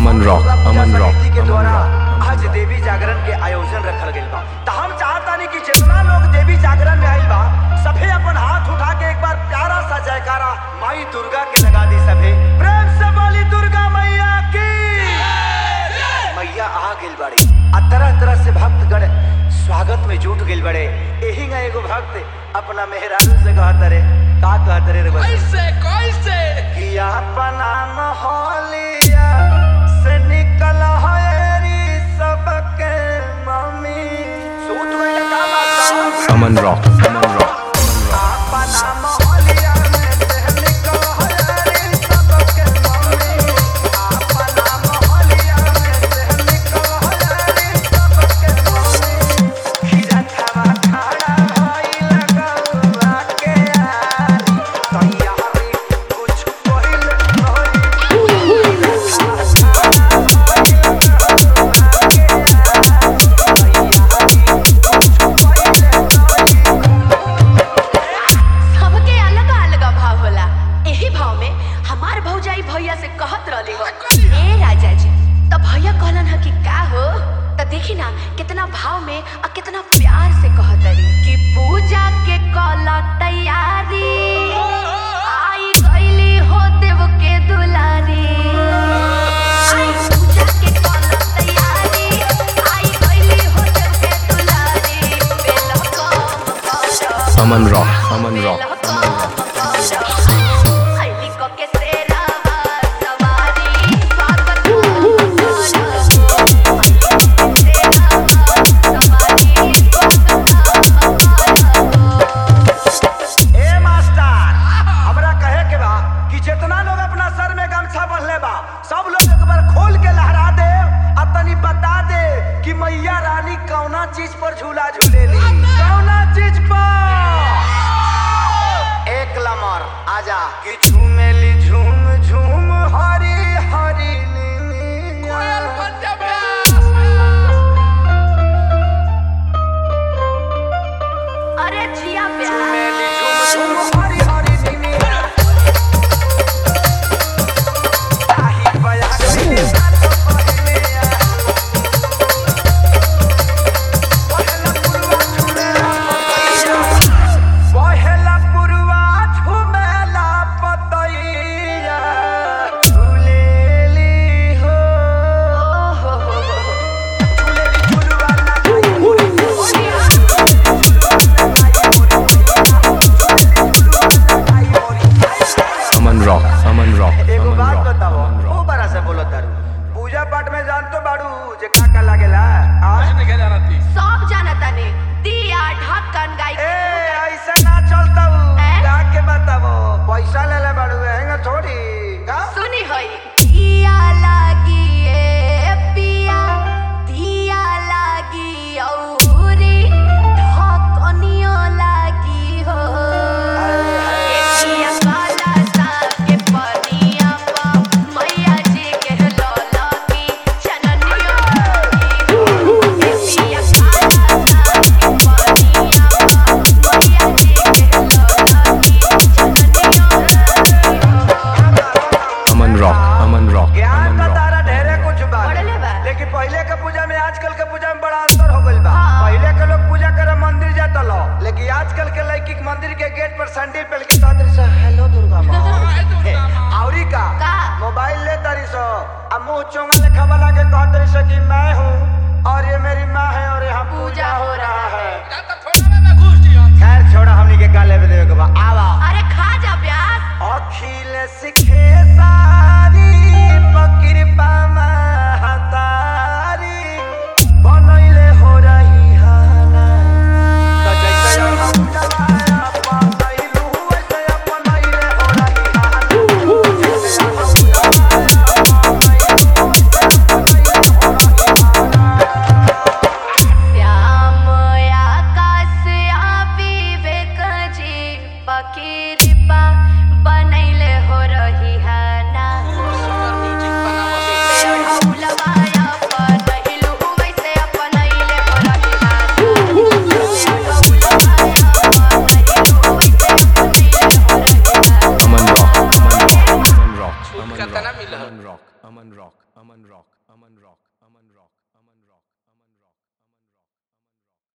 अमन rock Aman rock समिति के अमन द्वारा रॉक आज देवी जागरण के आयोजन रखल गइल बा त हम चाहतानी कि जितना लोग देवी जागरण में आइल बा सभे अपन हाथ उठा के एक बार प्यारा सा जयकारा माई दुर्गा के लगा दी सभे प्रेम से बोली दुर्गा मैया की मैया आ गइल बाड़ी आ तरह तरह से भक्तगण स्वागत में जुट गइल बड़े एही ना एगो भक्त अपना मेहरारू से कहत रे का कहत रे रे बच्चा? कैसे कैसे कि अपना मोहलिया से निकल हरी सबके मम्मी सूत में का बात अमन रॉक अमन रॉक अपना मोहलिया में से निकल हरी सबके मम्मी अपना मोहलिया में से निकल हरी सबके मम्मी खीरा खावा खाड़ा भई लगवा के यारी तैयारी कुछ कोइल होई सबके अलग अलग भाव होला एही भाव में हमार भौजाई भैया से कहत रहली हो ए राजा जी तो भैया कहलन ह कि का हो तो देखी ना कितना भाव में और कितना प्यार से कहत रही कि पूजा के कल तैयारी आई गईली हो देव के दुलारी आई पूजा के कल तैयारी आई गईली हो देव के दुलारी बेल कम कर Aman rock Aman rock Aman rock ए मास्टर हमरा कहे के बा कि जितना लोग अपना सर में गमछा बंधले बा सब लोग एक बार खोल के लहरा दे आ तनी बता दे कि मैया रानी कौना चीज पर झूला झूलेली कौना चीज पर एक लमर आजा कि झूमेली झूम झूम हरी हरी कोयल नीलिया। पंजाबी अरे जिया प्यार झूमेली झूम झूम हरी हरी नीलिया। ताही बया गइली सात पहिलिया। पहला पुरवा झूमेला पतैया। पहला पुरवा झूमेला पतैया। झूलेली हो। झूलेली झुलवा लगाई मोरी अमन रॉक अमन रॉक एगो अमन बात रॉक बताओ अमन ओ रॉक बड़ा से बोलो तारू पूजा पाठ में जान तो बाड़ू जे का का लागेला आज नहीं क्या जाना थी सब जानता ने दिया ढक्कन गाय ए ऐसे ना चलता ए? का के बताओ पैसा ले ले बाड़ू हैंगा थोड़ी का सुनी होई दिया लागी ए पिया दिया लागी औरी ढक्कनियो लागी हो ए पिया काला साग के पनिया पा मैया जी के लौला की चननियो लागी हो ए पिया काला साग के पनिया पा मैया जी के लौला की चननियो लागी हो अमन रॉक अमन रॉक ज्ञान अमन का रॉक तारा ढेरे कुछ बा बढ़ले बा। लेकिन पहले के पूजा में आजकल के पूजा में बड़ा अंतर हो गइल बा हाँ। पहले के लोग पूजा करे मंदिर जाता लो लेकिन आजकल के लड़की के मंदिर के गेट पर सैंडल पहन के सादर से हेलो दुर्गा माँ हाय दुर्गा माँ। औरी का का? मोबाइल ले तारी सो अब मुंह चोंगा लेखा वाला के कह तारी सो कि मैं हूँ और ये मेरी माँ है और यहाँ पूजा हो रहा है क्या तो थोड़ा में मैं घुस दिया खैर छोड़ा हमनी के काले पे देवे के बा आवा अरे खा जा प्याज अखिल सिखे सारी पकिरपा महतारी बनैले हो रही हाना त जैसे हम जवाया पातैलू वैसे बनैले हो रही हाना जैसे हम जवाया पातैलू वैसे बनैले हो रही हाना कितना मिलल Aman Rock. Aman Rock. Aman Rock. Aman Rock. Aman Rock. Aman Rock.